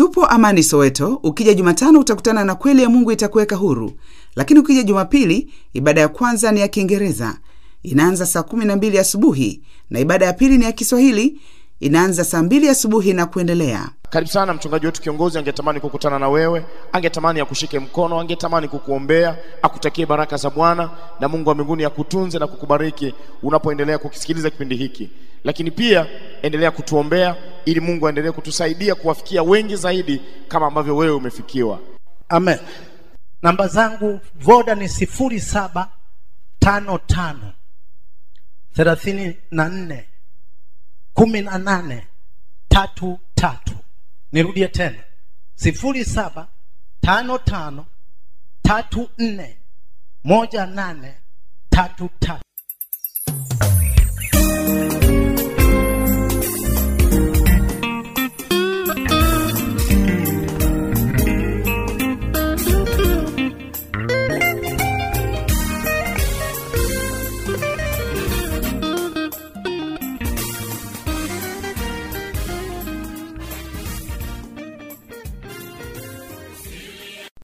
Tupo Amani Soweto. Ukija Jumatano utakutana na kweli ya Mungu itakuweka huru, lakini ukija Jumapili ibada ya kwanza ni ya Kiingereza, inaanza saa kumi na mbili asubuhi na ibada ya pili ni ya Kiswahili, inaanza saa mbili asubuhi na kuendelea. Karibu sana mchungaji wetu kiongozi, angetamani kukutana na wewe, angetamani akushike mkono, angetamani kukuombea, akutakie baraka za Bwana na Mungu wa mbinguni akutunze na kukubariki unapoendelea kukisikiliza kipindi hiki. Lakini pia endelea kutuombea ili Mungu aendelee kutusaidia kuwafikia wengi zaidi kama ambavyo wewe umefikiwa. Amen. Namba zangu voda ni sifuri saba tano tano thelathini na nne kumi na nane tatu tatu. Nirudie tena sifuri saba tano tano tatu nne moja nane tatu tatu.